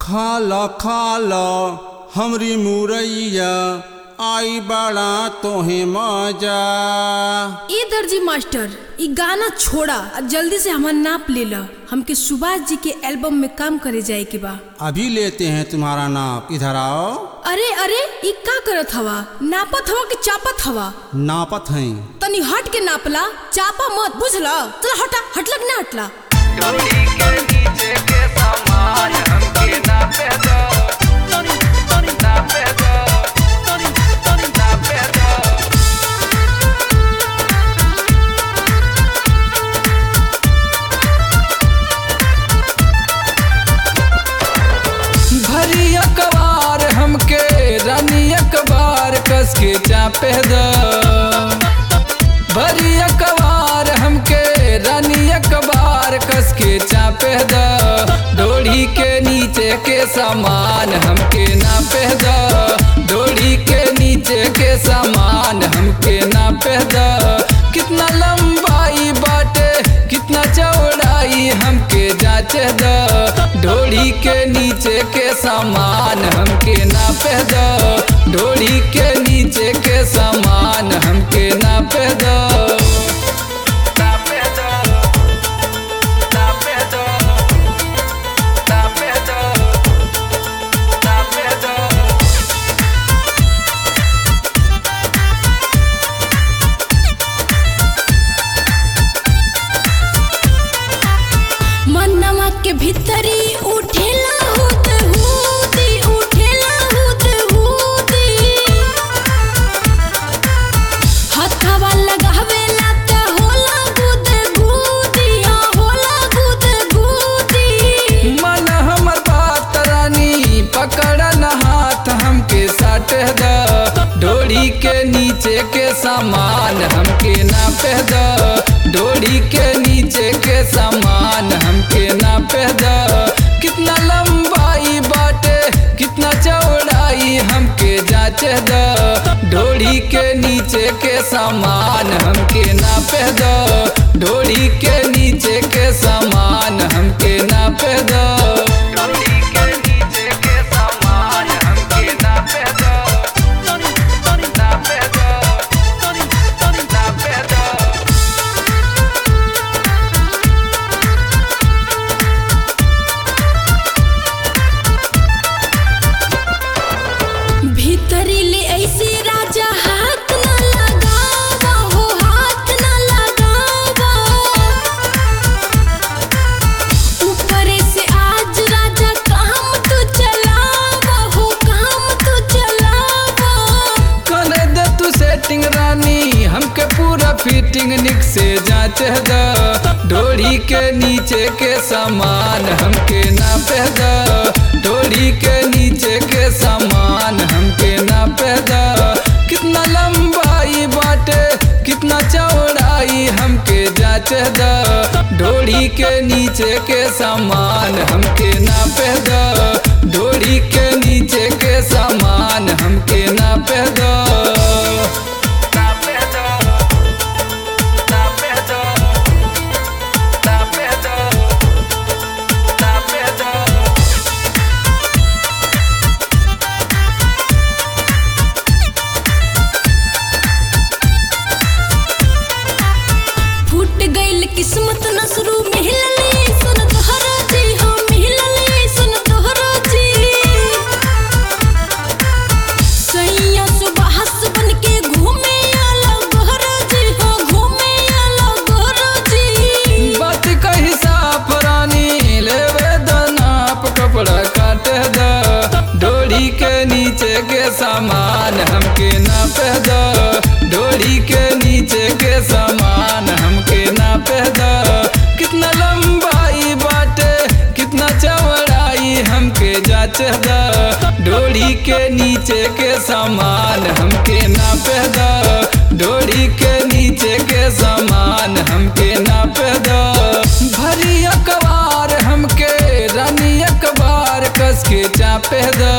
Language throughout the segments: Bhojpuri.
खाल खाल हमरी मुरैया आई बड़ा तोहे मजा ए दर्जी मास्टर ई गाना छोड़ा आ जल्दी से हमर नाप ले ला हमके सुभाष जी के एल्बम में काम करे जाए के बा अभी लेते हैं तुम्हारा नाप इधर आओ अरे अरे ई का करत हवा नापत हवा कि चापत हवा नापत हैं तनी हट के नापला चापा मत बुझला चल हटा हटलक ना हटला डोरी के नीचे के सामान हमके नापे दो नापे दो नापे दो भरी अखबार हमके रानी अखबार कस के चापे दो भरी अखबार हमके रानी अखबार कस के चापे द डोरी के नीचे के सामान हमके नापे द डोरी के नीचे के सामान हमके नापे द कितना लंबाई बाटे कितना चौड़ाई हमके जांचे द डोरी के नीचे के सामान हमके नापे द डोरी के नीचे के सामान हमके नापे द नापे द नापे द नापे द नापे द मनवा के भीतरी उठेला हुत हुती उठेला हुत हुती हथवा लगावेला त होला गुद गुदी हाँ होला गुद गुदी मन हमर बात रानी पकड़ न हाथ हमके साट द डोरी के नीचे के सामान हमके नापे द डोरी के नीचे के सामान हमके नापे द कितना लंबाई बाटे कितना चौड़ाई हमके जांचे द डोरी के नीचे के सामान हमके नापे द डोरी के नीचे के सामान हमके नापे द डोरी के नीचे के सामान हमके नापे द नापे द नापे द भीतरी ले ऐसे राजा हाथ ना लगावा हो हाथ ना लगावा ऊपरे से आज राजा काम तू चलावा हो काम तू चलावा कर दे तू सेटिंग रानी हमके पूरा फिटिंग निक से जांच द डोरी के नीचे के सामान हमके नापे द डोरी के नीचे के सामान हमके नापे द कितना लंबाई बाटे कितना चौड़ाई हमके जांच द डोरी के नीचे के सामान हमके नापे द डोरी के नीचे के सामान हमके नापे द नापे द नापे द नापे द नापे द फूट गइल किस्मत नसरू मिलले सुन तोहरा जी हो मिलले सुन तोहरा जी सैया सुबह बन के घूमे आला गोहरा जी हो घूमे आला गोहरा जी बात कही साफ रानी लेवे द नाप कपड़ा काटे द डोरी के नीचे के सामान हमके नापे द डोरी के नीचे के सामान हमके नापे द कितना लंबाई बाटे कितना चौड़ाई हमके जांच द डोरी के नीचे के सामान हमके नापे द डोरी के नीचे के सामान हमके नापे द भरी अखबार हमके रानी अखबार कस के चापे द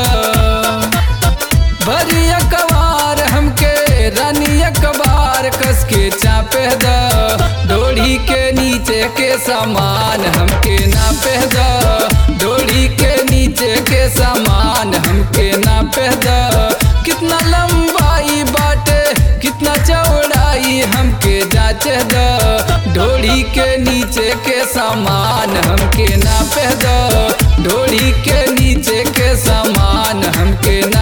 भरी अखबार हमके रानी अखबार कस के चापे द डोरी के नीचे के सामान हमके नापे द डोरी के नीचे नीचे के सामान हमके नापे द कितना लंबाई बाटे कितना चौड़ाई हमके जांचे द ढोड़ी के नीचे के सामान हमके नापे द ढोड़ी के नीचे के सामान हमके ना